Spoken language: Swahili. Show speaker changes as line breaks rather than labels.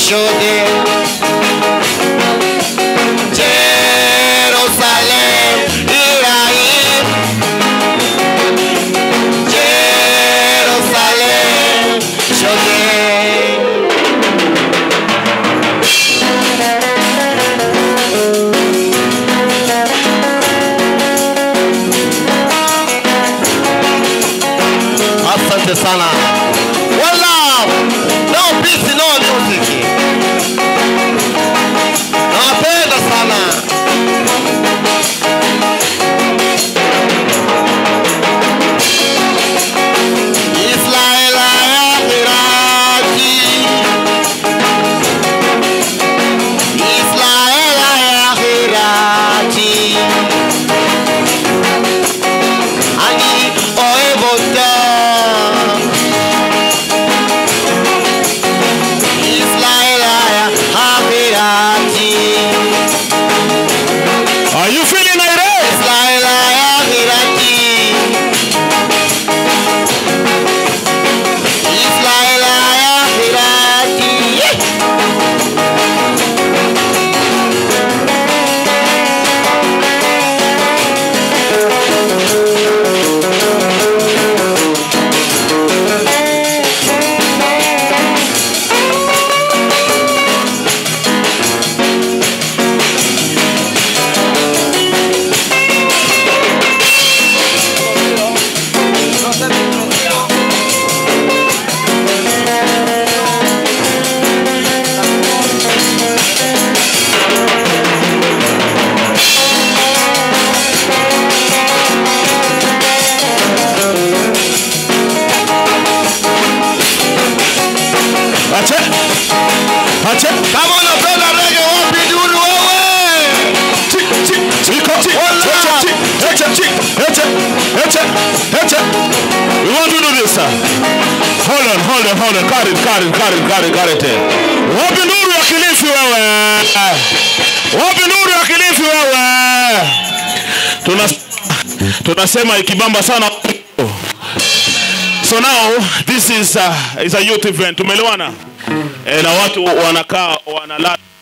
shuhudie Jerusalem Ibrahim Jerusalem shuhudie Asante sana. One love. No peace, no music. Nawapenda sana. Israel ya Iraki. Israel ya Iraki. Ani oebotan. Israel ya Iraki.
Are you feeling irate?
Israel ya Iraki. Israel ya Iraki.
Ache. Ache.
Kama unapenda rege wapi duru wewe?
Chi, chi, chiko, chi,
Hola.
chi, chi, eche, chi, eche, eche, eche. We want to do this, sir. Hold on, hold on, hold on. Got it, got it, got it, got it, got it. eh. Wapi nuru ya Kilifi wewe? Wapi nuru ya Kilifi wewe? Tuna tunasema ikibamba sana. So now this is uh, is a youth event. Tumeelewana? Eh, na watu wanakaa wanalala